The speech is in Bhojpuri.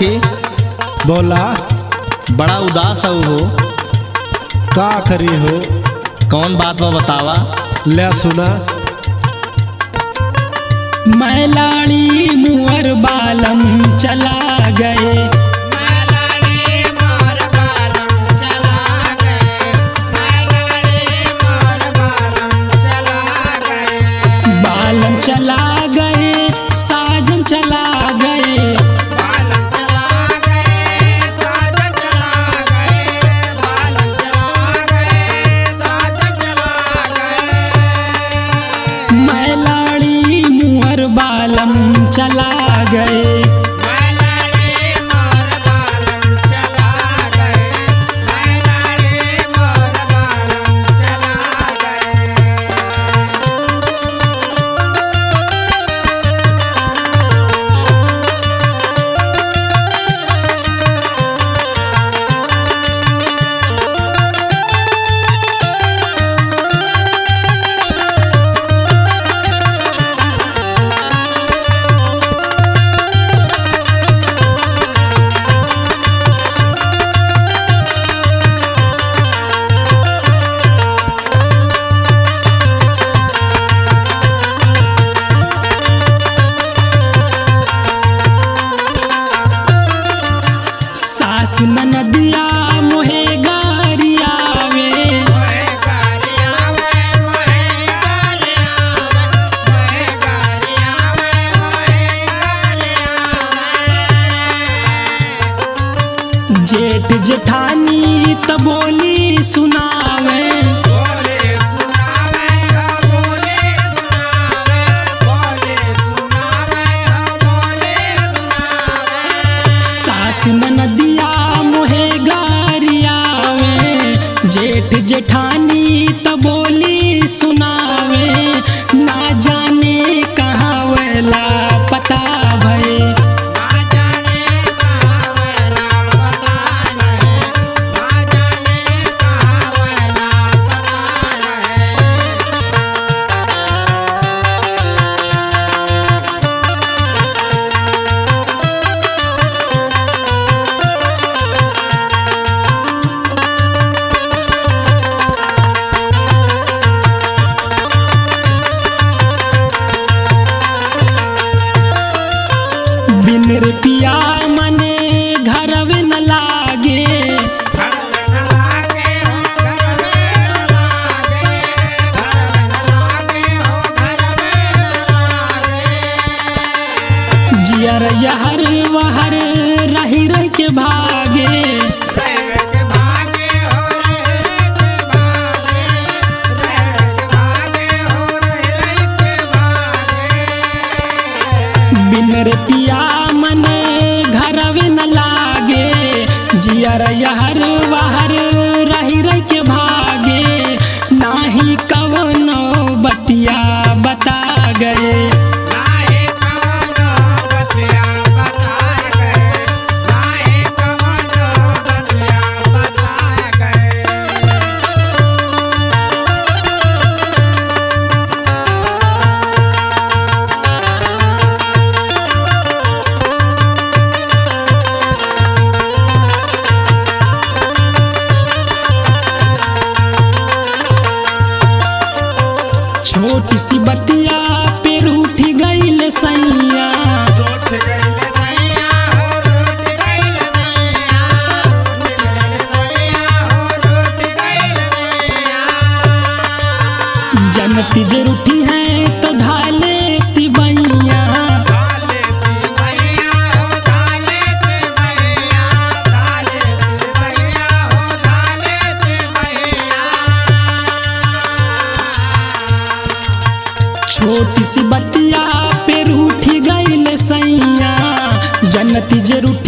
सखी बोला बड़ा उदास है हो का करी हो कौन बात बा बतावा ले सुना मैलाड़ी मुअर बालम चला गए बालम चला गए साजन चला गए मैलाड़ी मुअर बालम चला गए सास नदिया मोहे गारियावे जेठ जेठानी त बोली सुनावे सास नदिया मोहे गारियावे जेठ जेठानी त बोली सुनावे ना जाने कहाँ वेला पता भय बिन रे पिया मने घरवे न लागे जियर यहर वहर रही रह के भागे बिन रे पिया मने घरवे न लागे जियर यहर वहर रही रह के भागे नाही कवनो बतिया बता गए छोटी सी बतिया पे रूठ गईल सैया जनती जे रूठी है तो धाले तिबैया छोटी सी बतिया पे रूठ गईल सैया जनती जे रूठी